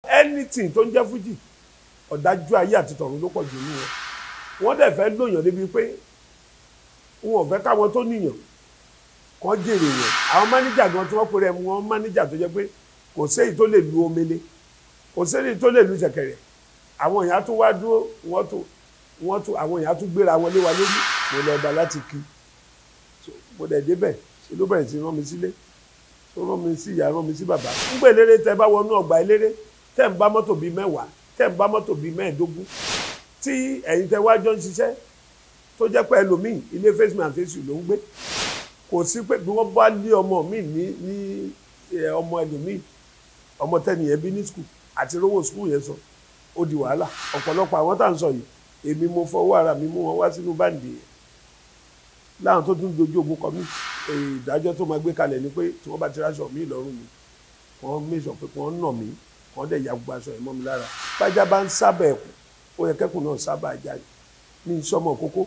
anything tó ń jẹ́ fújì ọ̀dájú ayé àti tọ̀run ló pọ̀ jù nínú wọn wọ́n dẹ̀ fẹ́ lóyàn débi pé wọn ò fẹ́ káwọn tó níyàn kàn jèrè yẹn àwọn mánéjà gan tí wọ́n pè rẹ̀ wọn mánéjà tó jẹ́ pé kò séyìí tó lè lu omele kò séyìí tó lè lu ṣẹ̀kẹ̀rẹ̀ àwọn èèyàn tún wá dúró wọ́n tún wọ́n tún àwọn èèyàn tún gbéra wọn lé wa lórí mo lọ ọba láti kí So, mo dẹ̀ débẹ̀ ṣe ló bẹ̀rẹ̀ sí rán mi sílé tó rán mi sí ìyá rán mi sí bàbá ńgbè eléré tẹ bá wọnú ọgbà eléré tẹ ń bá mọ́tò bíi mẹ́wàá tẹ ń bá mọ́tò bíi mẹ́ẹ̀ẹ́dógún tí ẹ̀yin tẹ wájọ́ ń ṣiṣẹ́ tó jẹ́ pé ẹlòmíì ilé face me and face you ló ń gbé kò sí pé bí wọ́n bá lé ọmọ mi ní ní ẹ, ọmọ ẹlòmíì ọmọ tẹ́niyẹn bí ní skul àti rówó skul yẹn sọ ó di wàhálà ọ̀pọ̀lọpọ̀ àwọn tá à ń sọ yìí èmi mo fọwọ́ ara mi mú wọn wá sínú báǹdì yẹn láwọn tó tún dojú ogun kọ mí èyí ìdájọ́ tó máa gbé kalẹ̀ ni pé tí wọ́n bá ti ráṣọ mí lọ́rùn mi wọ́n mẹ́sàn pé wọ́n nà mí wọ́n dẹ̀ ya gbogbo aṣọ yẹn mọ́ mi lára bájá bá ń sábà ẹ̀kú ó yẹ kẹ́kùn náà sábà jáde ní sọmọ kókó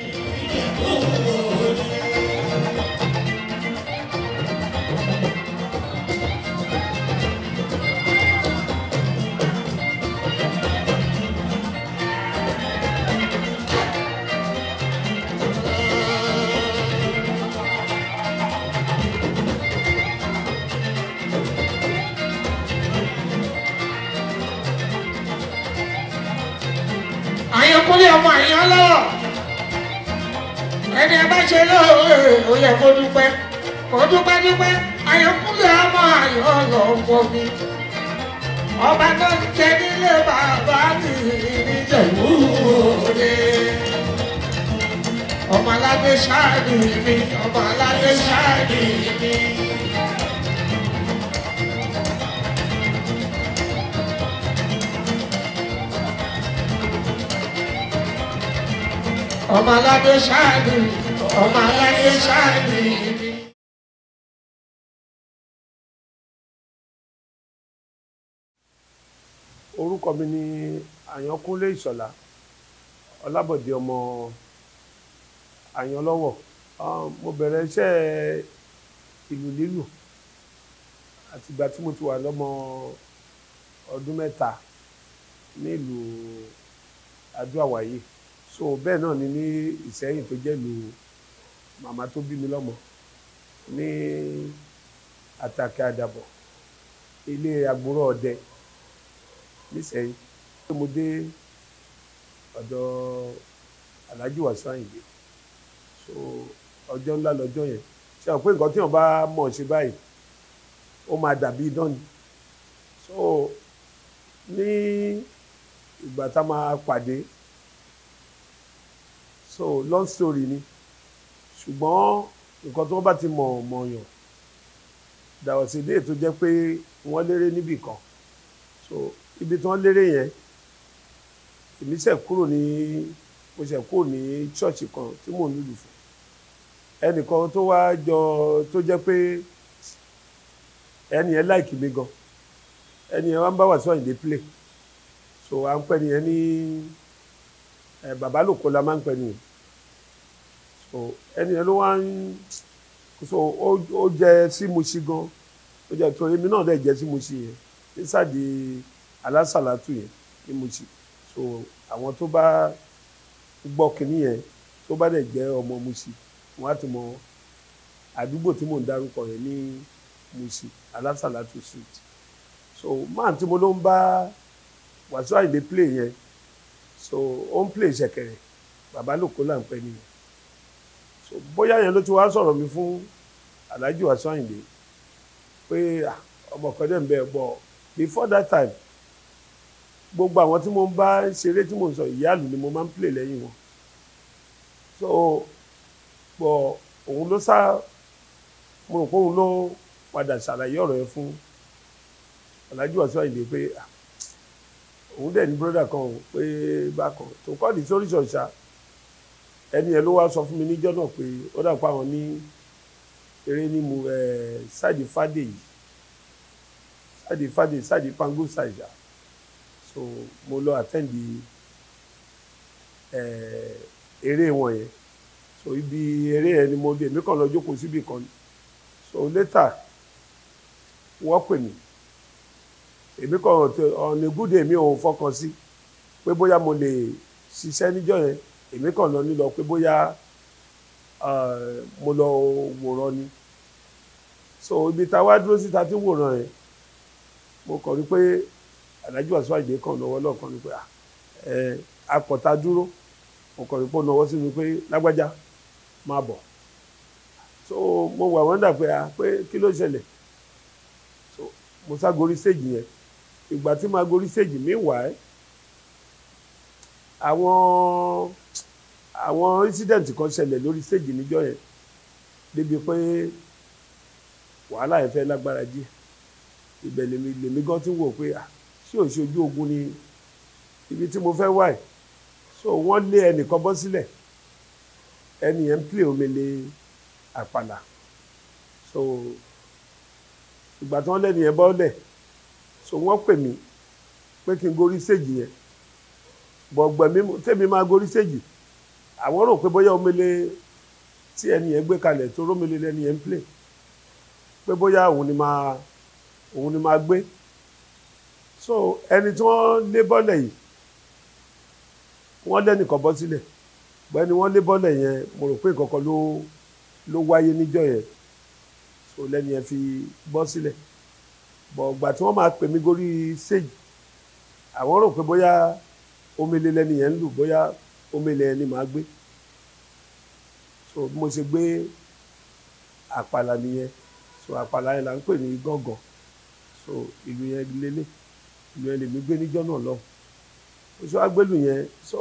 àyànkúnlé ọmọ àyàn lọ́wọ́ ẹni ẹ bá ṣe lóore ó yẹ kó dúpẹ́ kó dúpẹ́ dúpẹ́ àyànkúnlé ọmọ àyàn lọ́wọ́ mi ọba tó ń jẹ nílé bàbá mi níjẹ̀bú òde ọmọ aládé ṣáàdì mi ọmọ aládé ṣáàdì mi. ọmọ aládé ṣáàdì ọmọ aládé ṣáàdì mi. orúkọ mi ni àyànkúnlé ìṣọ̀lá ọlábọ̀dé ọmọ àyànlọ́wọ̀ Um, mo bẹ̀rẹ̀ iṣẹ́ ìlú lílù àtìgbà tí mo ti wà lọ́mọ ọdún mẹ́ta nílùú adó-àwáyé so bẹ́ẹ̀ náà ni ní ìsẹ́yìn tó jẹ́ ìlú màmá tó bí mi lọ́mọ ní àtàkẹ́ àdàbọ̀ ilé àgbòrò ọdẹ nísẹ̀yìn tó mo dé ọ̀dọ̀ Alhaji Wasiu Ayinde so ọjọ́ ńlá lọ́jọ́ yẹn ṣe àwọn pé nǹkan tí wọ́n bá mọ̀ ṣe báyìí ó máa dàbí idán ni so ní ìgbà tá a máa pàdé so long story ni ṣùgbọ́n nǹkan tí wọ́n bá ti mọ̀ mọ̀yàn dàwọ̀sídé tó jẹ́ pé wọ́n léré níbì kan so ibi tí wọ́n léré yẹn èmi ṣẹ̀ kúrò ní mo ṣẹ̀ kúrò ní ṣọ́ọ̀ṣì kan tí mò ń lùlù fún ẹnìkan tó wá jọ tó jẹ́ pé ẹni yẹn láìkì mi gan ẹni yẹn wá ń bá Wasiu Ayinde play so à ń pẹ́ nìyẹn ní ẹ bàbá lòkó la máa ń pẹ́ nìyẹn so ẹni yẹn ló wá ń so ó ó jẹ sí Mushin gan ó jẹ tó èmi náà dẹ̀ jẹ́ sí Mushin yẹn nísàdí alásàlátù yẹn ní Mushin so àwọn tó bá gbọ́ kínní yẹn tó bá dẹ̀ jẹ́ ọmọ Mushin wọ́n á ti mọ àdúgbò tí mò ń dárúkọ yẹn ní Mushin alásàlátù street so máà tí mo ló ń bá Wasiu Ayinde play yẹn so ó ń play ṣẹ̀kẹ̀rẹ̀ bàbá lòkó là ń pẹ́ nìyẹn so bóyá yẹn ló ti wá sọ̀rọ̀ mi fún Alhaji Wasiu Ayinde pé ah, ọmọ kan dẹ̀ ń bẹ bọ̀ before that time gbogbo àwọn tí mo ń bá ṣeré tí mo ń sọ ìyáàlú ni mo máa ń play lẹ́yìn wọn so bọ̀ òun ló sá mo rò pé òun ló padà ṣàlàyé ọ̀rọ̀ yẹn fún Alhaji Wasiu Ayinde pé ah, òun dẹ̀ ní broda kan o pé bákan tó kọ́ ní sórí ṣọ̀ṣà ẹni yẹn ló wá sọ fún mi níjọ́ náà pé ó dà pa àwọn ní eré ní mu ẹ̀ sáàdì fàdé yìí sáàdì fàdé sáàdì pango ṣàìṣà so mo lọ àtẹ́ǹdì ẹ̀ eré wọn yẹn so ibi eré yẹn ni mo dé èmi kàn lọ jókòó síbì kan ni so later wọ́n pè mí èmi kàn tẹ ọ̀nà gúdè mi ò fọkàn sí pé bóyá mo lè ṣiṣẹ́ níjọ́ yẹn èmi kàn lọ nílọ pé bóyá eh, mo lọ wòran ni so ibi tá a wá dúró síta tí ń wòran yẹn mo kàn rí pé Alhaji Wasiu Ayinde kàn lọ́wọ́ lọ́ọ̀kan ni pé ah, ẹ akọ̀tà dúró mo kàn rí pé ó náwó sí mi pé lágbájá máa bọ̀ so mo wà wọ́n dà pé ah pé kí ló ṣẹlẹ̀ so mo sá gorí stage yẹn ìgbà tí màá gorí stage mi wà ẹ́ àwọn àwọn incident kan ṣẹlẹ̀ lórí stage níjọ́ yẹn débi pé wàhálà yẹn fẹ́ lágbára díẹ̀ ibẹ̀ lèmi lèmi gan ti wò pé ah ṣé ò ṣe ojú ogun ni ibi tí mo fẹ́ wà ẹ̀ so wọ́n lé ẹnìkan bọ́ sílẹ̀ ẹni yẹn ń play omele àpàlà so ìgbà tí wọ́n lẹ́nu yẹn bọ́lẹ̀ so wọ́n pè mí pé kí n gorí stage yẹn bọ̀gbẹ̀ mi tẹ́mi máa gorí stage àwọn rò pé bóyá omele tí ẹni yẹn gbé kalẹ̀ tó rómele lẹ́ni yẹn ń play pé bóyá òun ni máa òun ni máa gbé so ẹni tí wọ́n lé bọ́lẹ̀ yìí wọ́n lẹ́nìkan bọ́ sílẹ̀ gbẹ́ni wọ́n lé bọ́lẹ̀ yẹn mo rò pé nǹkan kan ló ló wáyé níjọ́ yẹn so lẹ́ni yẹn fi bọ́ sílẹ̀ bọ̀ gbà tí wọ́n máa pè mí gorí stage àwọn rò pé bóyá omele lẹ́ni yẹn ń lù bóyá omele ẹni máa gbé so bí mo ṣe gbé àpàlà nìyẹn so àpàlà yẹn là ń pè ní gángan so ìlú yẹn lélẹ̀ ìlú yẹn lèmi gbé níjọ́ náà lọ mo ṣe wá gbélù yẹn so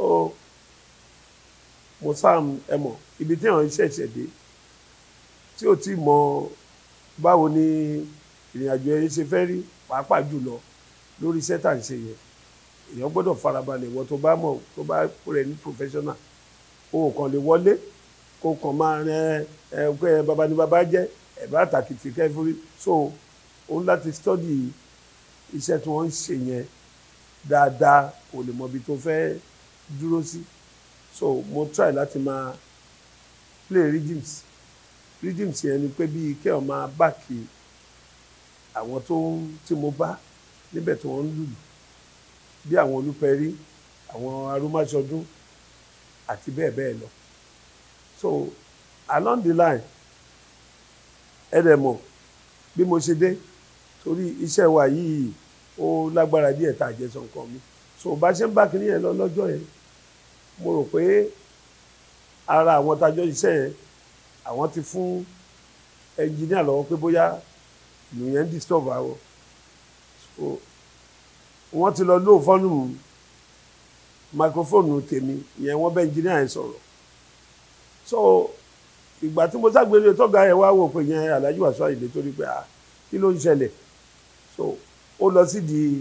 mo sáà ẹ mọ̀ ibi tí àwọn ṣẹ̀ṣẹ̀ dé tí ò tí mọ báwo ni ìrìn àjò yẹn ṣe fẹ́ rí pàápàá jùlọ lórí iṣẹ́ tá à ń ṣe yẹn èèyàn gbọ́dọ̀ farabalẹ̀ wọ́n tó bá mọ̀ tó bá rẹ̀ ní professional o kàn lè wọlé kó kàn máa rẹ ẹ pé baba ni baba jẹ́ ẹ̀ bá tàkìtì kẹfúrí so òun láti study iṣẹ́ tí wọ́n ń ṣe yẹn dáadáa kò lè mọ ibi tó fẹ́ dúró sí so mo try láti máa play rhythms rhythms yẹn ni pé bíi kéèyàn máa báàkì àwọn tó ń tí mo bá níbẹ̀ tí wọ́n ń lùlù bí àwọn olúpẹ̀rí àwọn arúmáṣọdún àti bẹ́ẹ̀ bẹ́ẹ̀ lọ so along the line ẹ dẹ̀ mọ̀ bí mo ṣe dé torí iṣẹ́ wa yìí ó lágbára díẹ̀ tá a jẹ́ sọ nǹkan mi so bá ṣe ń bá kinní yẹn lọ lọ́jọ́ yẹn mo rò pé ara àwọn tájọ́ iṣẹ́ yẹn àwọn ti fún ẹnjìníà lọ́wọ́ pé bóyá ìlú yẹn ń disturb àwọn so wọ́n ti lọ lóò fọ́nù microphone tèmi ìyẹn wọ́n bẹ́ ẹnjìníà yẹn sọ̀rọ̀ so ìgbà tí mo ságbélé tọ́gà yẹn wá wò pé yẹn Alhaji Wasiu Ayinde torí pé ah kí ló ń ṣẹlẹ̀ so ó lọ sí di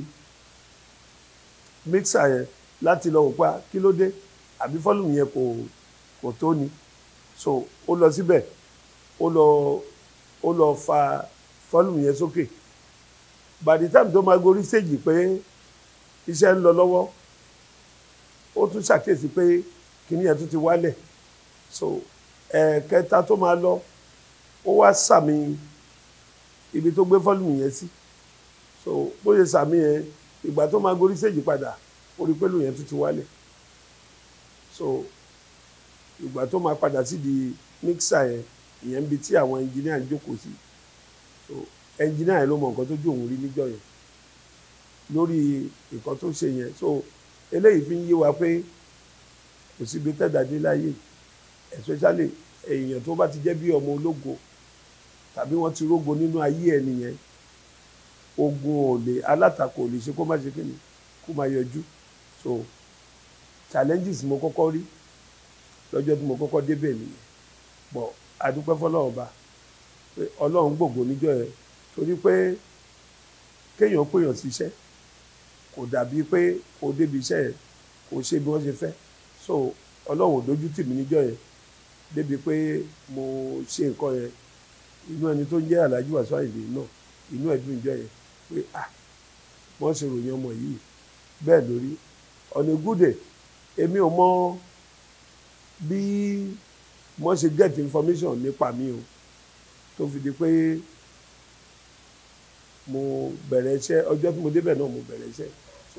mixer yẹn láti lọ wò pé ah kí ló dé àbí fọ́lùmù yẹn kò kò tó ni so ó lọ síbẹ̀ ó lọ ó lọ fa fọ́lùmù yẹn sókè by the time tó máa gorí stage pé iṣẹ́ ń lọ lọ́wọ́ ó tún ṣàkíyèsí pé kíní yẹn tún ti wálẹ̀ so ẹ̀ẹ̀kẹta tó máa lọ ó wá sàmì ibi tó gbé fọ́lùmù yẹn sí so bó ṣe sàmì yẹn ìgbà tó máa gorí stage padà ó rí pé lù yẹn tún ti wálẹ̀ so ìgbà tó máa padà sí di mixer yẹn ìyẹn ń bi tí àwọn engineer ń jókòó sí so engineer yẹn ló mọ nǹkan tó jó òun rí níjọ́ yẹn lórí nǹkan tó ṣe yẹn so eléyìí fi ń yé wa pé kò síbi tẹ́dàdé láyé especially èèyàn tó bá ti jẹ́ bí ọmọ ológo tàbí wọ́n ti rógo nínú ayé ẹ̀ nìyẹn ogun ò lè alátakò ò lè ṣe kó má ṣe kíni kó má yọjú so challenges mo kọ́kọ́ rí lọ́jọ́ tí mo kọ́kọ́ débẹ̀ nìyẹn bọ̀ adúpẹ́ fọlọ́run ọba pé ọlọ́run gbògbó níjọ́ yẹn torí pé kéèyàn péyàn síṣẹ́ kò dàbí pé kò débi iṣẹ́ yẹn kò ṣe bí wọ́n ṣe fẹ́ so ọlọ́run ò dójú tì mí níjọ́ yẹn débi pé mo ṣe nǹkan yẹn inú ẹni tó ń jẹ́ Alhaji Wasiu Ayinde náà inú ẹ̀dùn ìjọ yẹn pé ah wọ́n ṣe ròyìn ọmọ yìí bẹ́ẹ̀ lórí ọ̀nà ìgúdè èmi ò mọ bí wọ́n ṣe get information nípa mi o tó fi di pé mo bẹ̀rẹ̀ iṣẹ́ ọjọ́ tí mo débẹ̀ náà mo bẹ̀rẹ̀ iṣẹ́ so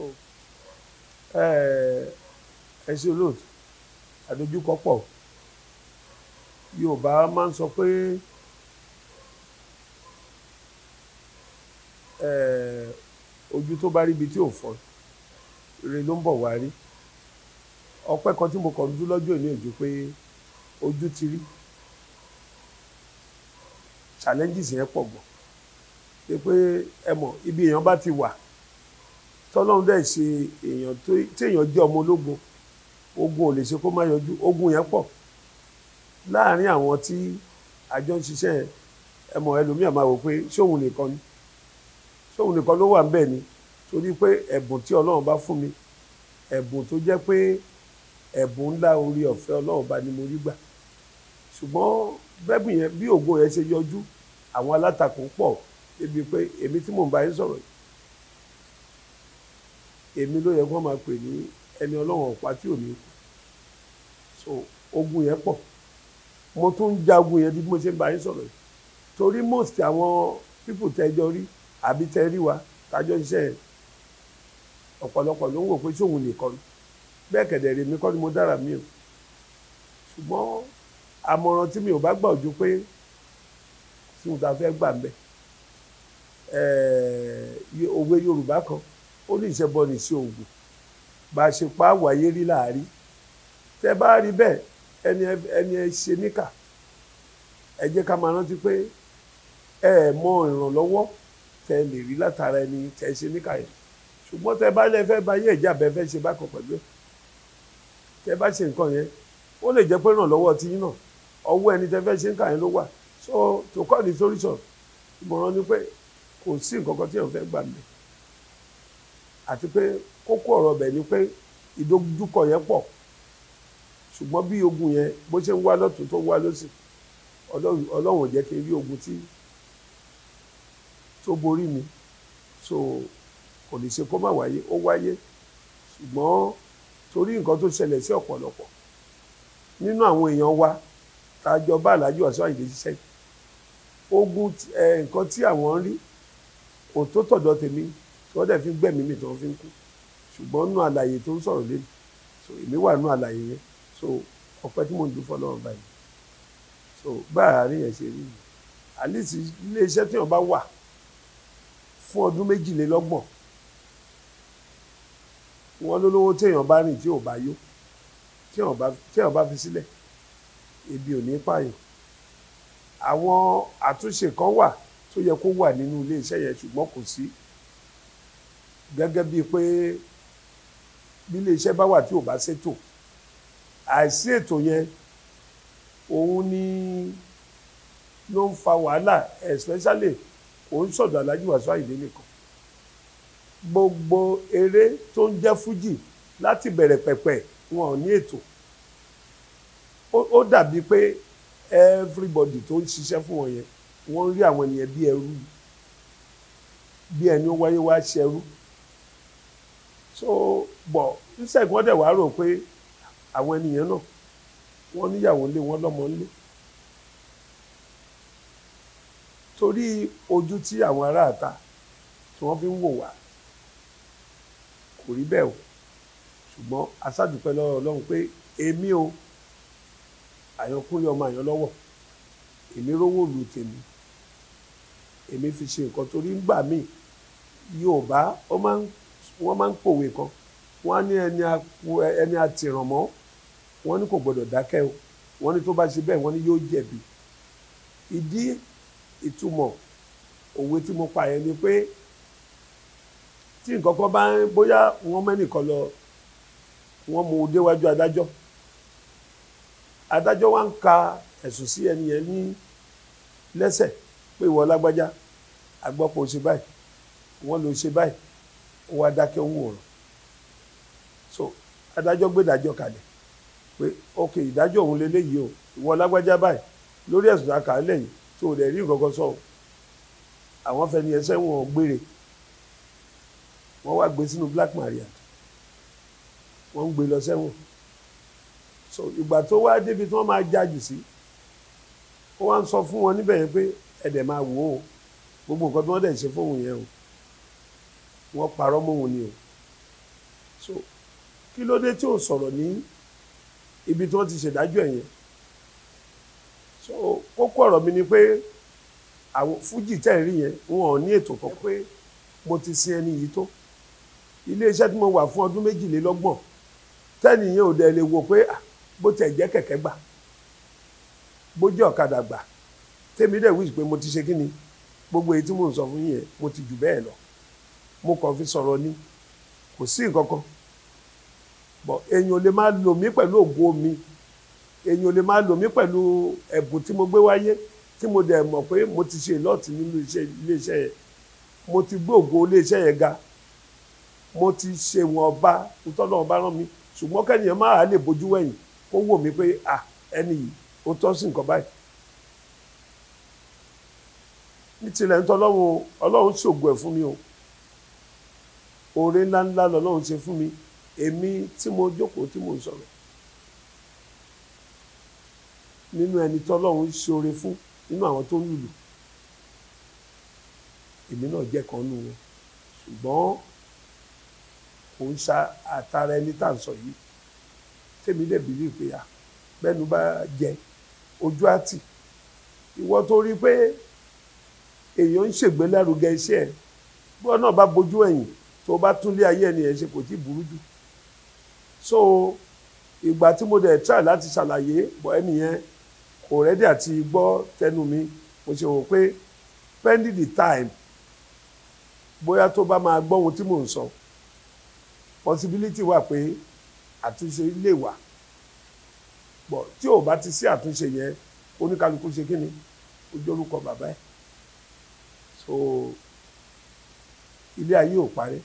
ẹ ẹ ṣe olóòtú àdójúkọ pọ̀ Yorùbá máa ń sọ pé ẹ ojú tó bá rí ibi tí ò fọ́ ire ló ń bọ̀ wá rí ọpẹ́ kan tí mo kàn ń dú lọ́jọ́ ìní òjò pé ojú ti rí challenges yẹn pọ̀ gan pé pé ẹ mọ̀ ibi èèyàn bá ti wà tọ́lọ́run dẹ̀ ṣe èèyàn tó tí èèyàn jẹ́ ọmọ ológun ogun ò lè ṣe kó má yọjú ogun yẹn pọ̀ láàárín àwọn tí àjọ ń ṣiṣẹ́ yẹn ẹ mọ̀ ẹlòmíà máa wò pé ṣóun nìkan ni ṣóun nìkan ló wà ń bẹ̀ ni torí pé ẹ̀bùn tí ọlọ́run bá fún mi ẹ̀bùn tó jẹ́ pé ẹ̀bùn ńlá orí ọ̀fẹ́ ọlọ́run bá ní mo rí gbà ṣùgbọ́n bẹ́bùn yẹn bí ògo yẹn ṣe yọjú àwọn alátakò pọ̀ débi pé èmi tí mò ń bá yín sọ̀rọ̀ yìí èmi ló yẹ kó máa pè ní ẹni ọlọ́run ọ̀pá tí ò ní kú so ogun yẹn pọ̀ mo tún ń jagun yẹn bí mo ṣe ń bá yín sọ̀rọ̀ yìí torí most àwọn people tẹ́jọ rí àbí tẹ́ rí wa tájọ́ iṣẹ́ yẹn ọ̀pọ̀lọpọ̀ ló ń wò pé ṣóun nìkan ni bẹ́ẹ̀ kẹ̀dẹ̀ rèmi kọ́ ni mo dára mi o ṣùgbọ́n àmọ̀ràn tí mi ò bá gbà ojú pé tí mo ta fẹ́ gbà ń bẹ̀ òwe Yorùbá kan ó ní ìṣẹ́bọ ní sí oògùn bá a ṣe pa wáyé rí láàrí tẹ́ bá rí bẹ́ẹ̀ ẹni ẹni ẹ ṣe níkà ẹ jẹ́ ká máa rántí pé ẹ ẹ mọ ìrànlọ́wọ́ tẹ́ lè rí látara ẹni tẹ́ ṣe níkà yẹn ṣùgbọ́n tẹ́ bá lẹ́ fẹ́ bá yé ìjà bẹ́ẹ̀ fẹ́ ṣe bákan pẹ̀lú ẹ̀ tẹ́ bá ṣe nǹkan yẹn ó lè jẹ́ pé ìrànlọ́wọ́ ti yín náà ọwọ́ ẹni tẹ́ fẹ́ ṣe níkà yẹn ló wà so to call the solution ìmọ̀ràn ni pé kò sí nǹkan kan tí èèyàn fẹ́ gbà mí àti pé kókó ọ̀rọ̀ ọbẹ̀ ni pé ìdojúkọ yẹn pọ̀ ṣùgbọ́n bí ogun yẹn bó ṣe ń wá lọ́tún tó ń wá lọ́sì ọlọ́run ò jẹ́ kí n rí ogun tí tó borí mi so kò lè ṣe kó má wáyé ó wáyé ṣùgbọ́n torí nǹkan tó ṣẹlẹ̀ sí ọ̀pọ̀lọpọ̀ nínú àwọn èèyàn wa tá a jọ bá Alhaji Wasiu Ayinde ṣiṣẹ́ ogun nǹkan tí àwọn ń rí kò tó tọ̀dọ̀ tèmi tí wọ́n dẹ̀ fi gbẹ̀mí mi tí wọ́n fi ń kú ṣùgbọ́n nínú àlàyé tó ń sọ̀rọ̀ lẹ́nu so èmi wà nínú àlàyé yẹn so ọpẹ́ tí mò ń dún fọlọ́run báyìí so báyà àárín yẹn ṣe rí mi àlìsí iléeṣẹ́ tí wọ́n bá wà fún ọdún méjìlélọ́gbọ̀n wọ́n lólówó téèyàn bá rìn tí ò bá yó téèyàn bá fi sílẹ̀ ebi ò ní pààyàn àwọn àtúnṣe kan wà tó yẹ kó wà nínú iléeṣẹ́ yẹn ṣùgbọ́n kò sí gẹ́gẹ́ bíi pé bí iléeṣẹ́ bá wà tí ò bá ṣètò àìsí ètò yẹn òun ni ló ń fa wàhálà especially kò ń sọ̀dọ̀ Alhaji Wasiu Ayinde nìkan gbogbo eré tó ń jẹ́ fújì láti bẹ̀rẹ̀ pẹ̀pẹ̀ wọn ò ní ètò ó dàbí pé everybody tó ń ṣiṣẹ́ fún wọn yẹn wọ́n ń rí àwọn ènìyàn bí ẹrú bí ẹni ó wáyé wá ṣẹrú so bọ̀ nísẹ̀kí wọ́n dẹ̀ wá rò pé àwọn ènìyàn náà wọ́n níyàwó ńlé wọ́n lọ́mọ ńlé torí ojú tí àwọn aráàta tí wọ́n fi ń wò wá kò rí bẹ́ẹ̀ o ṣùgbọ́n aṣáàdúpẹ́ lọ́wọ́ Ọlọ́run pé èmi o àyànkúnlé ọmọ àyàn lọ́wọ́ èmi rówó lu tèmi èmi fi ṣe nǹkan torí ń gbà míì Yorùbá wọ́n máa ń pòwe kan wọ́n á ní ẹni àtìrànmọ́ wọ́n ní kò gbọ́dọ̀ dákẹ́ o wọ́n ní tó bá ṣe bẹ́ẹ̀ wọ́n ní yóò jẹ̀bi ìdí ìtumọ̀ òwe tí mo pa yẹn ni pé tí nǹkan kan bá ń bóyá wọ́n mẹ́nìkan lọ wọ́n mú un déwájú adájọ́ adájọ́ wa ń ka ẹ̀sùn sí ẹni yẹn ní lẹ́sẹ̀ pé ìwọ lágbájá agbọ́pọ̀ ṣe báyìí wọ́n lọ ṣe báyìí ó wá dákẹ́ ń wòrán so adájọ́ gbé ìdájọ́ kalẹ̀ pé ok ìdájọ́ òun lélẹ́yìí o ìwọ lágbájá báyìí lórí ẹ̀sùn àkàálẹ̀ yìí tó o dẹ̀ rí nǹkan kan sọ àwọn fẹni ẹsẹ̀ wọn gbére wọ́n wá gbé sínú black maria wọ́n ń gbé lọ sẹ́wọ̀n so ìgbà tó wá débi tí wọ́n máa jájù sí ó wá ń sọ fún wọn níbẹ̀ yẹn pé ẹ̀dẹ̀ máa wò ó gbogbo nǹkan tí wọ́n dẹ̀ ṣe fóun yẹn o wọ́n parọ́ mọ́ òun ni o so kí ló dé tí ò sọ̀rọ̀ ní ibi tí wọ́n ti ṣèdájọ́ ẹ̀ yẹn so kókó ọ̀rọ̀ mi ni pé àwọn fújì tẹ̀ ń rí yẹn wọn ò ní ètò kan pé mo ti sin ẹni yìí tó iléeṣẹ́ tí mo wà fún ọdún méjìlélọ́gbọ̀n tẹ́nìyẹn ò dẹ̀ lè wò pé ah, bó tẹ̀ jẹ́ kẹ̀kẹ́ gbà bó jẹ́ ọ̀kadà gbà tèmi dẹ̀ wíṣ pé mo ti ṣe kí ni gbogbo èyí tí mò ń sọ fún yín yẹn mo ti jù bẹ́ẹ̀ lọ mo kàn fi sọ̀rọ̀ ni kò sí nǹkan kan bọ̀ èèyàn ò lè máa lò mí pẹ̀lú ògo mi èèyàn ò lè máa lò mí pẹ̀lú ẹ̀bùn tí mo gbé wáyé tí mo dẹ̀ mọ̀ pé mo ti ṣe lọ́ọ̀tì nínú iṣẹ́ iléeṣẹ́ yẹn mo ti gbé ògo iléeṣẹ́ yẹn ga mo ti ṣe wọn ọba nítorí ọba rán mi ṣùgbọ́n kẹ́nìyàn máa lè bójú wẹ̀yìn kó wò mí pé à ẹni yìí ó tọ́ sí nǹkan báyìí ní tilẹ̀ ń tọ́ ọlọ́run ọlọ́run ṣògo ẹ̀ fún mi o oore ńláńlá lọ́lọ́run ṣe fún mi èmi tí mo jókòó tí mo ń sọ̀rọ̀ nínú ẹni tọ́lọ́run ṣe oore fún nínú àwọn tó ń lùlù èmi náà jẹ́ kan nù wọn ṣùgbọ́n kò ń ṣa àtàrà ẹni tá à ń sọ yìí tèmi dẹ̀ bí rí pé à bẹ́ẹ̀nu bá jẹ ojú àtì ìwọ tó rí pé èèyàn ń ṣègbélárugẹ iṣẹ́ ẹ̀ bí wọn náà bá bójú ẹ̀yìn tó bá túnlé ayé ẹni ẹ̀ ṣe kò tí ì burú jù so ìgbà tí mo dẹ̀ try láti ṣàlàyé bọ̀ ẹni yẹn kò rẹ́dí àti gbọ́ tẹnu mi mo ṣe wò pé pending the time bóyá tó bá máa gbọ́ ohun tí mò ń sọ possibility wà pé àtúnṣe lè wà bọ̀ tí ò bá ti sí àtúnṣe yẹn oníkálukú ṣe kí ni ojú orúkọ bàbá ẹ̀ so ilé ayé ò parí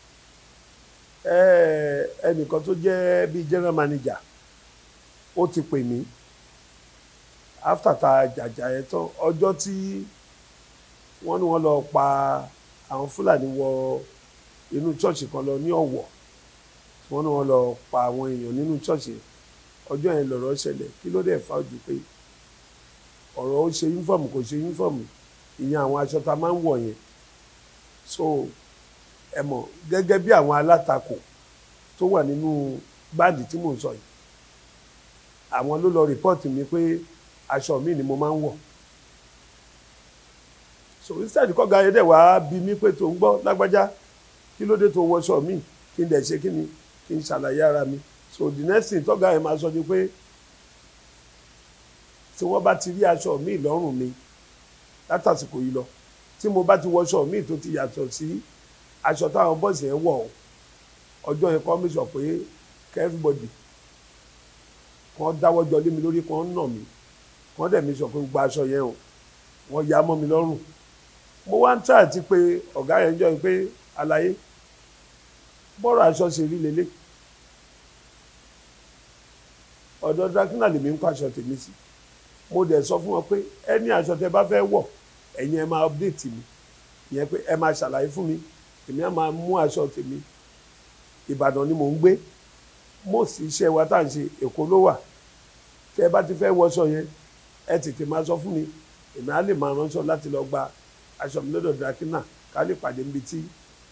ẹnìkan tó jẹ́ bíi general manager ó ti pè mí after ta jàjà yẹn tán ọjọ́ tí wọ́n ní wọ́n lọ pa àwọn fúlàní wọ inú ṣọ́ọ̀ṣì kan lọ ní ọ̀wọ̀ wọ́n ní wọ́n lọ pa àwọn èèyàn nínú ṣọ́ọ̀ṣì ọjọ́ yẹn lọ̀rọ̀ ṣẹlẹ̀ kí ló dé fà ojú pé ọ̀rọ̀ ó ṣe yúnífọ̀mù kò ṣe yúnífọ̀mù ìyẹn àwọn aṣọ tá a máa ń wọ̀ yẹn so ẹ mọ̀ gẹ́gẹ́ bí àwọn alátakò tó wà nínú báàdì tí mò ń sọ yìí àwọn ló lọ rìpọ́ọ̀tì mi pé aṣọ mi ni mo máa ń wọ̀ so instead kọ́ga yẹn dẹ̀ wá bí mi pé tó ń gbọ́ lágbájá kí ló dé tó wọṣọ mi kí n dẹ̀ ṣe kí ni kí n ṣàlàyé ara mi so the next thing tọ́ga yẹn máa sọ ni pé tí wọ́n bá ti rí aṣọ mi lọ́rùn mi látàsìkò yìí lọ tí mo bá ti wọṣọ mi tó ti yàtọ̀ sí aṣọ táwọn bọ́ọ̀sì yẹn wọ̀ ọjọ́ yẹn kọ́ mi sọ pé kẹ́ everybody kàn dáwọ́ jọ lé mi lórí kàn nà mí kàn dẹ̀ mi sọ pé gba aṣọ yẹn o wọ́n ya mọ́ mi lọ́rùn mo wá ń tà àti pé ọ̀gá yẹn jọ pé àlàyé bọ́rọ̀ aṣọ ṣe rí lélẹ̀ ọ̀dọ̀ drakina lèmi ń kó aṣọ tèmi sí mo dẹ̀ sọ fún wọn pé ẹni aṣọ tẹ bá fẹ́ wọ̀ ẹ̀yin ẹ máa update mi ìyẹn pé ẹ máa ṣàlàyé fún mi èmi á máa mú aṣọ tèmi Ìbàdàn ni mò ń gbé most iṣẹ́ wa tá à ń ṣe Èkó ló wà tẹ bá ti fẹ́ wọṣọ yẹn ẹ tètè máa sọ fún mi èmi á lè máa ránṣọ láti lọ gba aṣọ mi lọ́dọ̀ drakina ká lè pàdé níbi tí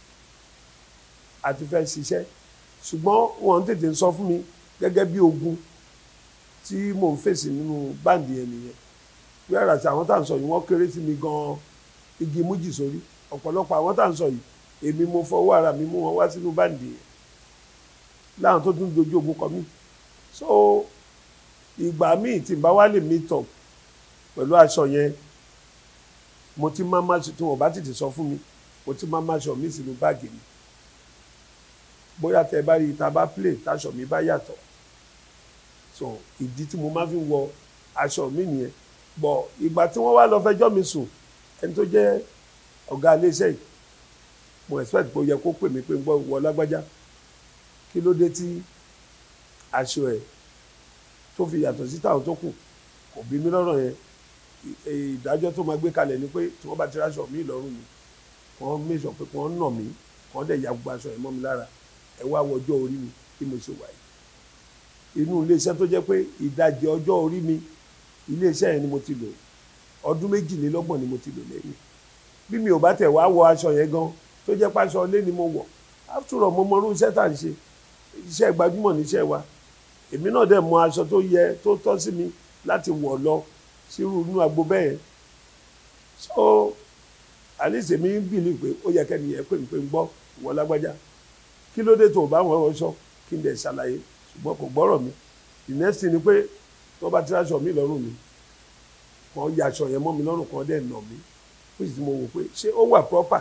a ti fẹ́ ṣiṣẹ́ ṣùgbọ́n wọn tètè ń sọ fún mi gẹ́gẹ́ bí ogun tí mò ń fèsì nínú báǹdì yẹn nìyẹn wíwára sí àwọn tá à ń sọ yìí wọ́n kéré sí mi gan-an igi mújì sórí ọ̀pọ̀lọpọ̀ àwọn tá à ń sọ yìí èmi mo fọwọ́ ara mi mú wọn wá sínú báǹdì yẹn láwọn tó tún dojú ogun kọ mí so ìgbà míì tí n bá wá lè meet up pẹ̀lú aṣọ yẹn mo ti máa máa tí wọn bá tètè sọ fún mi mo ti máa máa ṣọ mí sínú báàgì mi bóyá tẹ bá rí i tá a bá play táṣọ mi bá yàtọ̀ so ìdí tí mo máa fi ń wọ aṣọ mi nìyẹn bọ̀ ìgbà tí wọ́n wá lọ fẹjọ́ mi sùn ẹni tó jẹ́ ọ̀gá iléeṣẹ́ yìí mo expect pé ó yẹ kó pè mí pé ń gbọ́ wọ lágbájá kí ló dé tí aṣọ ẹ̀ tó fi yàtọ̀ sí táwọn tó kù kò bí mi lọ́rọ̀ yẹn ìdájọ́ tó máa gbé kalẹ̀ ni pé tí wọ́n bá ti ráṣọ mi lọ́rùn mi wọ́n mẹ́sàn pé wọ́n nà mí wọ́n dẹ̀ ya gbogbo aṣọ yẹn mọ́ mi lára ẹ wá wọ ọjọ́ orí mi bí mo ṣe wà yìí inú iléeṣẹ́ tó jẹ́ pé ìdajì ọjọ́ orí mi iléeṣẹ́ yẹn ni mo ti lò ọdún méjìlélọ́gbọ̀n ni mo ti lò lẹ́yìn bí mi ò bá tẹ̀ wá wọ aṣọ yẹn gan tó jẹ́ pàṣọ ilé ni mo wọ̀ after all mo mọ irú iṣẹ́ tá à ń ṣe iṣẹ́ gbajúmọ̀ níṣẹ́ wa èmi náà dẹ̀ mọ aṣọ tó yẹ tó tọ́ sí mi láti wọ̀ lọ sírú inú agbo bẹ́ẹ̀ so alice mi ń bìlì pé ó yẹ kẹ́ni yẹn pé ń pé ń gbọ́ ìwọ lágbájá kí ló dé tó o bá wọn wọṣọ kí n dẹ̀ ṣàlàyé ṣùgbọ́n kò gbọ́rọ̀ mi the next thing ni pé tó bá ti ráṣọ mi lọ́rùn mi kàn ya aṣọ yẹn mọ́ mi lọ́rùn kan dẹ̀ nà mí which mo wò pé ṣé ó wà proper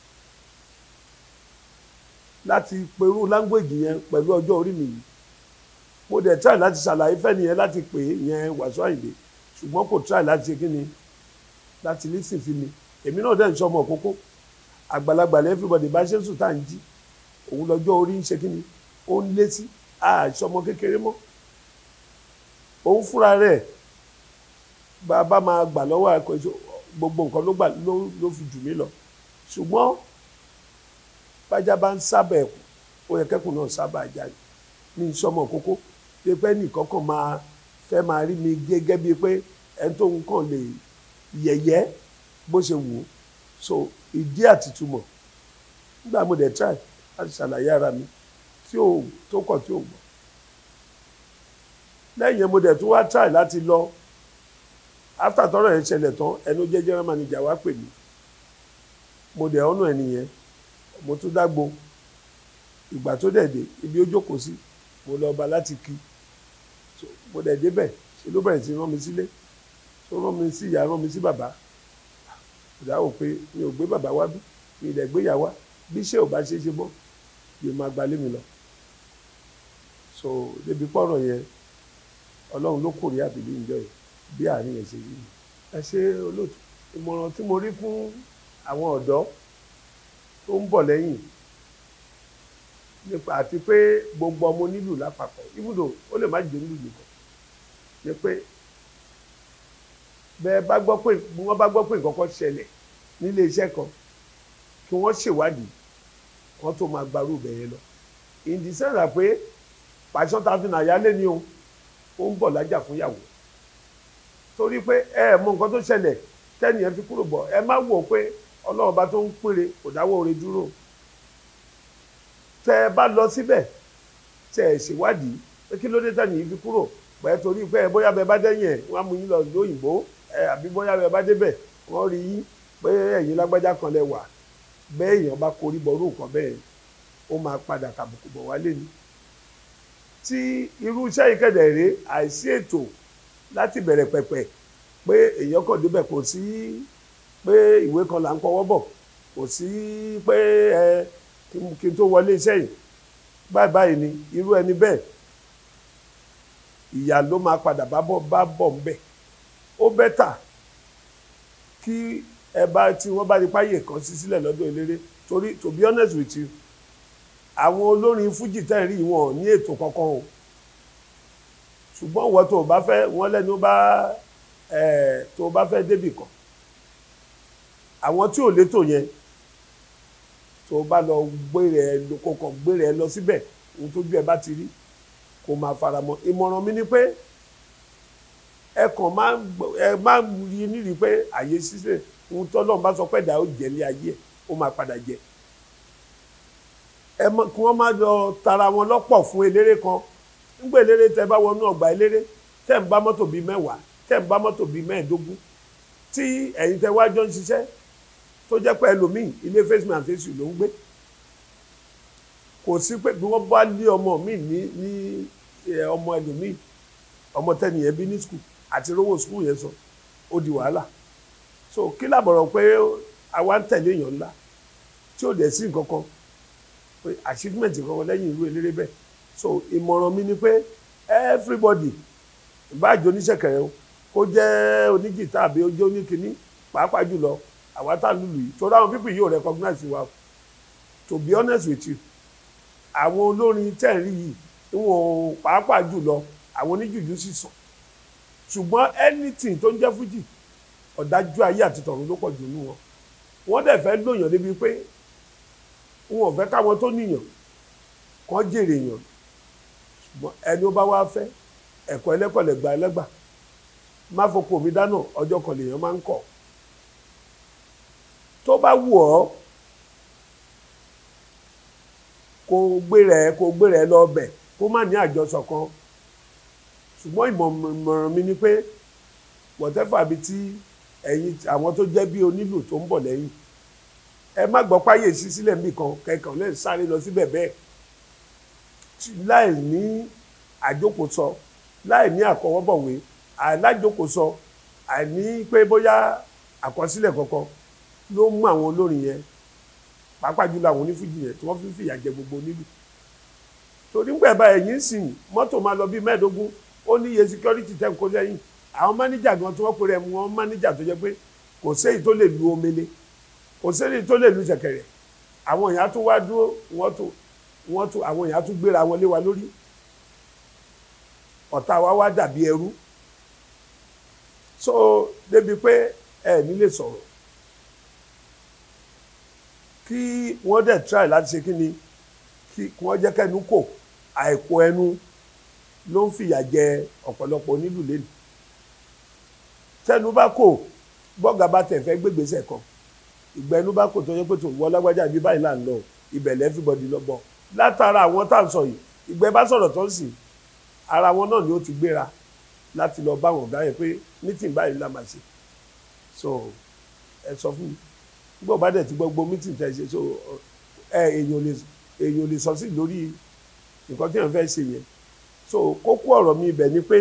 láti perú language yẹn pẹ̀lú ọjọ́ orí mi yìí mo dẹ̀ try láti ṣàlàyé fẹ́ni yẹn láti pè é yẹn Wàsíù Àyìndé ṣùgbọ́n kò try láti ṣe kí ni láti listen sí mi èmi náà dẹ̀ ń sọmọ kókó àgbàlagbà lẹ́ everybody bá ṣe ń sùn tá à ń jí òun lọ́jọ́ orí ń ṣe kí ni ó ń létí àṣọmọ kékeré mọ́ òun fúnra rẹ̀ bàbá máa gbà lọ́wọ́ àkọ́jọ gbogbo nǹkan ló gbà ló ló fi jù mí lọ ṣùgbọ́n bájá bá ń sábà ẹ̀kú ó yẹ kẹ́kùn náà sábà jáde ní sọmọ kókó pé pé nìkan kan máa fẹ́ máa rí mi gẹ́gẹ́ bíi pé ẹni tó ń kàn lè yẹ̀yẹ́ bó ṣe wù ú so ìdí àtìtumọ̀ nígbà mo dẹ̀ try láti ṣàlàyé ara mi tí ò tó kọ̀ tí ò gbọ́ lẹ́yìn yẹn mo dẹ̀ tún wá try láti lọ after tọ́rọ̀ yẹn ṣẹlẹ̀ tán ẹnu jẹ́ general manager wá pè mí mo dẹ̀ ọ̀nà ẹ̀ nìyẹn mo tún dágbo ìgbà tó dẹ̀ dé ibi ó jókòó sí mo lọ ọba láti kí so mo dẹ̀ débẹ̀ ṣe ló bẹ̀rẹ̀ sí rán mi sílé tó rán mi sí ìyá rán mi sí bàbá ìdáwó pé mi ò gbé bàbá wá bí mi ì dẹ̀ gbé ìyá wá bí iṣẹ́ ò bá ṣe é ṣe mọ́ yóò máa gbalé mi lọ so débi pọ́rọ̀ yẹn ọlọ́run ló kórè àbílí ìjọ yìí bí àárín ẹ̀ ṣe rí mi ẹ ṣe olóòtú ìmọ̀ràn tí mo rí fún àwọn ọ̀dọ́ tó ń bọ̀ lẹ́yìn nípa àti pé gbogbo ọmọ onílù lápapọ̀ ibùdó ó lè má jẹ́ nílùú nìkan ni pé bẹ́ẹ̀ bá gbọ́ pé bí wọ́n bá gbọ́ pé nǹkan kan ṣẹlẹ̀ nílé iṣẹ́ kan kí wọ́n ṣèwádìí wọ́n tó máa gbarú bẹ̀yẹn lọ ìdísẹ́nà pé pàṣọ ta fi nàyà lé ní o ó ń bọ̀ lájà fún ìyàwó torí pé ẹ mọ nǹkan tó ṣẹlẹ̀ tẹ́nìyẹn fi kúrò bọ̀ ẹ má wò ó pé ọlọ́run bá tó ń pèrè kò dáwọ́ oore dúró tẹ́ ẹ bá lọ síbẹ̀ tẹ́ ẹ ṣèwádìí pé kí ló dé tẹ́nìyẹn fi kúrò pẹ́ torí pé bóyá bẹ bá dẹ́yìn ẹ̀ wọ́n á mú yín lọ lóyìnbó ẹ àbí bóyá bẹ bá débẹ̀ wọ́n rí yín pé ẹ̀yin lágbájá kan lẹ wà bẹ́ẹ̀ èèyàn bá korí bọ̀rú nǹkan bẹ́ẹ̀ ó máa padà kàbùkù bọ̀ wálé ni tí irú iṣẹ́ ìkẹ̀dẹ̀ rèé àìsí ètò láti bẹ̀rẹ̀ pẹ̀pẹ̀ pé èèyàn kàn débẹ̀ kò sí pé ìwé kan là ń kọwọ́ bọ̀ kò sí pé ẹ kí n tó wọlé iṣẹ́ yìí báyìí báyìí ni irú ẹni bẹ́ẹ̀ ìyá ló máa padà bá bọ̀ bá bọ̀ ń bẹ̀ ó bẹ́tà kí ẹ bá tí wọ́n bá di páyè kan sí sílẹ̀ lọ́dọ̀ eléré torí to be honest with you àwọn olórin fújì tẹ́ ń rí wọn ní ètò kankan o ṣùgbọ́n wọ́n tó o bá fẹ́ wọ́n lẹ́nu bá ẹ̀ tó o bá fẹ́ débì kan àwọn tí ò létò yẹn tó o bá lọ gbére ẹ lọ kó kàn gbére ẹ lọ síbẹ̀ ohun tó bí ẹ bá ti rí kó máa faramọ́ ìmọ̀ràn mi ni pé ẹ kàn máa ẹ máa rí nírí pé àyè ṣíṣe ohun tọ́lọ́run bá sọ pé ẹ̀dá ó jẹ̀lé ayé ẹ̀ ó máa padà jẹ ẹ mọ kí wọ́n má lọ tara wọn lọ́pọ̀ fún eléré kan nígbà eléré tẹ bá wọnú ọgbà eléré tẹ ń bá mọ́tò bíi mẹ́wàá tẹ ń bá mọ́tò bíi mẹ́ẹ̀ẹ́dógún tí ẹ̀yin tẹ wá jọ ń ṣiṣẹ́ tó jẹ́ pé ẹlòmíì ilé face me and face you ló ń gbé kò sí pé bí wọ́n bá lé ọmọ mi ní ní ọmọ ẹlòmíì ọmọ tẹnìyẹn bí ní skul àti rówó skul yẹn sọ ó di wàhálà so kí làbọ̀rọ̀ pé àwa ń tẹ̀lé èèyàn ńlá tí ò dẹ̀ sí nǹkan kan pé achievement kankan lẹ́yìn irú eléré bẹ́ẹ̀ so ìmọ̀ràn mi ni pé everybody ìbáàjò oníṣẹ̀kẹ̀rẹ̀ o kó jẹ́ onígìtá àbí ó jẹ́ oníkíní pàápàá jùlọ àwa tá a lùlù yìí torí àwọn people yóò recognize wa to be honest with you àwọn olórin tẹ̀rí yìí wọn pàápàá jùlọ àwọn oníjùjú sì sàn ṣùgbọ́n anything tó ń jẹ́ fújì ọ̀dájú ayé àti tọ̀run ló pọ̀ jù nù wọn wọ́n dẹ̀ fẹ́ lóyàn débi pé wọn ò fẹ́ káwọn tó níyàn kàn jèrè yàn ṣùgbọ́n ẹni ó bá wá fẹ́ ẹ̀kọ́ ẹlẹ́kọ̀ọ́ lẹ́gbà ẹlẹ́gbà má fọkọ mi dáná ọjọ́ kan lèèyàn máa ń kọ̀ tó bá wù ọ́ kó gbé rẹ̀ kó gbé rẹ̀ lọ bẹ̀ kó má ní àjọsọ kan ṣùgbọ́n ìmọ̀ràn mi ni pé whatever bí tí ẹ̀yin àwọn tó jẹ́ bí onílù tó ń bọ̀ lẹ́yìn ẹ má gbọ́ páyé sí sílẹ̀ níbì kan kẹkàn lè sáré lọ síbẹ̀ bẹ́ẹ̀ láì ní àjókòsọ láì ní àkọwọ́bọ̀wé àìlájókòsọ àìní pé bóyá àkọsílẹ̀ kankan ló mú àwọn olórin yẹn pàápàá jùlọ àwọn onífújì yẹn tí wọ́n fi ń fìyà jẹ gbogbo onílù torí ńgbà bá ẹ̀yìn sìn mọ́tò máa lọ bíi mẹ́ẹ̀ẹ́dógún ó ní iye security tẹ́ ń kó lẹ́yìn àwọn mánéjà gan tí wọ́n pèrè mu wọn mánéjà tó jẹ́ pé kò séyìí tó lè lu omele kò séyìí tó lè lu ṣẹ̀kẹ̀rẹ̀ àwọn èèyàn tún wá dúró wọ́n tún wọ́n tún àwọn èèyàn tún gbéra wọn lé wa lórí ọ̀tá wa wá dàbí ẹrú so débi pé ẹ nílé sọ̀rọ̀ kí wọ́n dẹ̀ try láti ṣe kí ni kí wọ́n jẹ́ kẹ́nu kò àìkò ẹnu ló ń fìyà jẹ ọ̀pọ̀lọpọ̀ onílù lẹ́nu tẹnu bá kò bọ́gà bá tẹ̀ fẹ́ gbégbèsè kan ìgbà ẹnu bá kò tó yẹ pé tó wọ́ lágbájá bí báyìí là ń lọ ibẹ̀ everybody lọ bọ̀ látara àwọn tá à ń sọ yìí ìgbẹ́ bá sọ̀rọ̀ tó ń sìn ara wọn náà ni ó ti gbéra láti lọ bá wọn ọ̀gá yẹn pé meeting báyìí la máa ṣe so ẹ sọ fún mi gbọ́ bá dẹ̀ ti gbogbo meeting tẹ̀ ṣe so ẹ èèyàn lè èèyàn lè sọ sí lórí nǹkan tí èèyàn fẹ́ ṣe yẹn so kókó ọ̀rọ̀ mi ibẹ̀ ni pé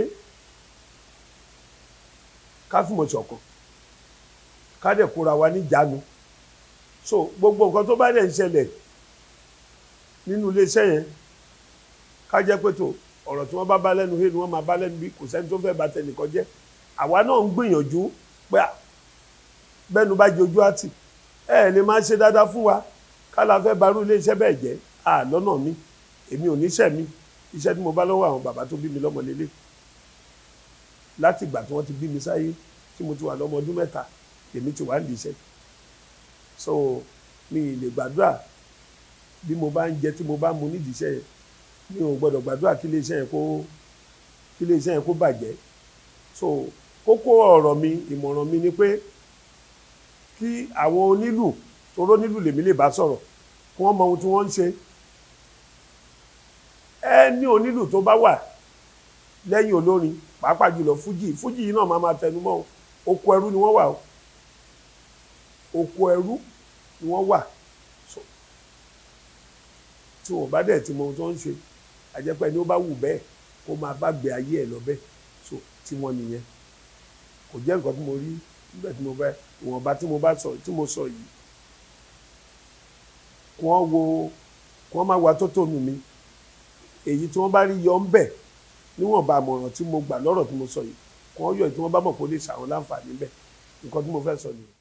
ká fìmọ̀ ṣọ̀kan ká dẹ̀ kóra wa níjàánu so gbogbo nǹkan tó bá dẹ̀ ń ṣẹlẹ̀ nínú iléeṣẹ́ yẹn ká jẹ́ pé tó ọ̀rọ̀ tí wọ́n bá bá lẹ́nu hé ni wọ́n máa bá lẹ́nu bí kò sẹ́ni tó fẹ́ bà tẹnìkan jẹ́ àwa náà ń gbìyànjú pé bẹ́nu bá jẹ ojú àtì ẹ ẹ̀ lè máa ṣe dáadáa fún wa ká la fẹ́ barú iléeṣẹ́ bẹ́ẹ̀ jẹ́ à lọ́nà mi èmi ò níṣẹ́ mi iṣẹ́ tí mo bá lọ́wọ́ àwọn bàbá tó bí mi lọ́mọ lélẹ̀ láti ìgbà tí wọ́n ti bí mi sáyé tí mo ti wà lọ́mọ ọdún mẹ́ta èmi ti wà ń diṣẹ́ so mi ì lè gbàdúrà bí mo bá ń jẹ tí mo bá mu nídìí iṣẹ́ yẹn mi ò gbọ́dọ̀ gbàdúrà kí iléeṣẹ́ yẹn kó kí iléeṣẹ́ yẹn kó bàjẹ́ so kókó ọ̀rọ̀ mi ìmọ̀ràn mi ni pé kí àwọn onílù toró nílù lèmi lè bá sọ̀rọ̀ kí wọ́n mọ ohun tí wọ́n ń ṣe ẹ ní onílù tó bá wà lẹ́yìn olórin pàápàá jùlọ fújì fújì yìí náà máa máa tẹnu mọ́ oko ẹrú ni wọ́n wà o oko ẹrú ni wọ́n wà so tí wọ́n bá dẹ̀ ti mọ ohun tó ń ṣe àjẹpẹ́ ni ó bá wù bẹ́ẹ̀ kó máa bá gbé ayé ẹ̀ lọ bẹ́ẹ̀ so tí wọ́n nìyẹn kò jẹ́ nǹkan tí mo rí nígbà tí mo bá ìwọ̀nba tí mo bá sọ tí mo sọ yìí kí wọ́n wo kí wọ́n má wa tó tónu mi èyí tí wọ́n bá rí yọ ń bẹ̀ níwọ̀nba àmọ̀ràn tí mo gbà lọ́rọ̀ tí mo sọ yìí kí wọ́n yọ èyí tí wọ́n bá mọ̀ pé ó lè ṣàwọn láǹfààní bẹ́ẹ̀ nǹkan tí mo fẹ́ sọ nìyẹn.